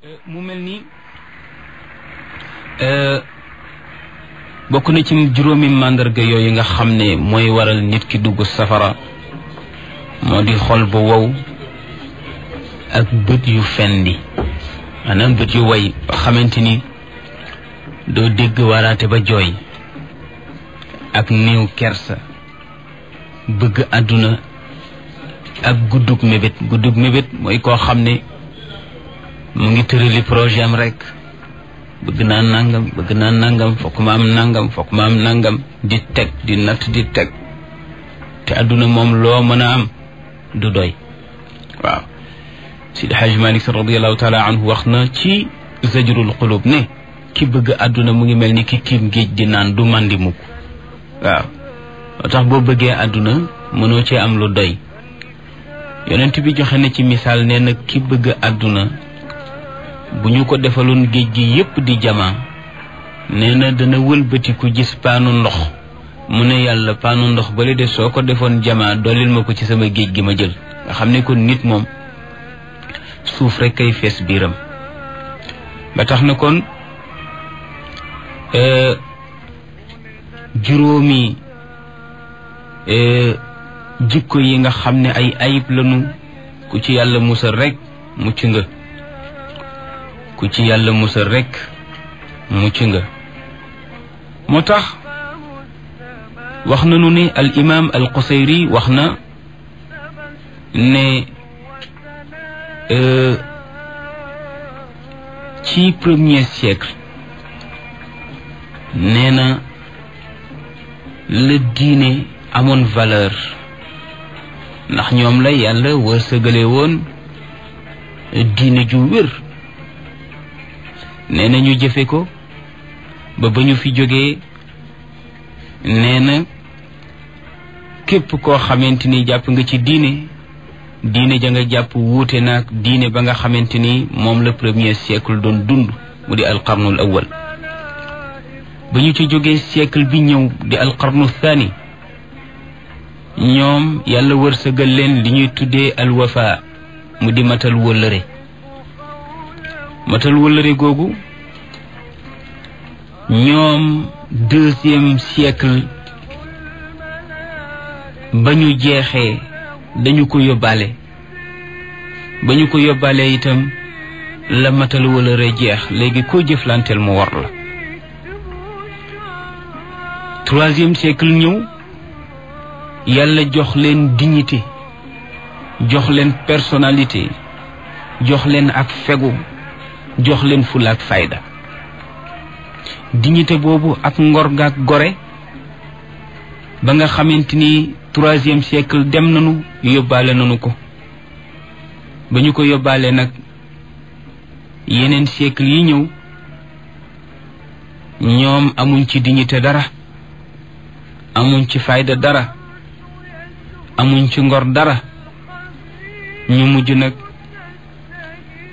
mu mel ni bokk na ci juróomi màndarga yooyu nga xam ne mooy waral nit ki dugg safara moo di xol bu wow ak bët yu fendi maanaam bët yu way ba xamante ni doo dégg waraate ba jooy ak néew kersa bëgg àdduna ak guddug mébét guddug mébét mooy koo xam ne mu ngi tërali projet am rek bëgg naa nangam bëgg naa nangam fokk ma am nangam fokk ma am nangam di teg di natt di teg te àdduna moom loo mën a am du doy waaw Sidi Hajj Malik radiallahu taala anhu wax na ci zajrul qulub ne ki bëgg àdduna mu ngi mel ni ki kiim géej di naan du màndi mukk waaw moo tax boo bëggee àdduna mënoo cee am lu doy yonent bi joxe na ci misaal nee na ki bëgg àdduna bu ñu ko defaloon géej gi yépp di jamaa nee na dana wëlbatiku gis paanu ndox mu ne yàlla paanu ndox bale de soo ko defoon jamaa dollil ma ko ci sama géej gi ma jël nga xam ne kon nit moom suuf rek kay fees biiram ba tax na kon juróomi jikko yi nga xam ne ay ayib lanu ku ci yàlla musal rek mucc nga ku ci yàlla musal rek mucc nga moo tax wax nañu ne al imam al qusayri wax na ne ci premier siècle nee na la diine amoon valeur ndax ñoom la yàlla wërsëgale woon diine ju wér nee na ñu jëfe ko ba ba ñu fi jógee nee na képp koo xamante ni jàpp nga ci diine diine ja nga jàpp wuute naag diine ba nga xamante ni moom la premier siècle doon dund mu di alqarnul awal ba ñu ci jógee siècle bi ñëw di alqarnu thani ñoom yàlla wërsëgal leen li ñuy tuddee alwafa mu di matal wëllëre matal wëllëre googu ñoom deuxième siècle ba ñu jeexee dañu ko yóbbaale ba ñu ko yóbbaale itam la matal wëllëre jeex léegi koo jëflanteel mu war la troisième siècle ñëw yàlla jox leen dignité jox leen personnalité jox leen ak fegu jox leen fulla ak fayda dignité boobu ak ngor ga ak gore ba nga xamante ni troisième siècle dem nañu yóbbaale nañu ko ba ñu ko yóbbaale nag yeneen siècle yi ñëw ñoom amuñ ci dignité dara amuñ ci fayda dara amuñ ci ngor dara ñu mujj nag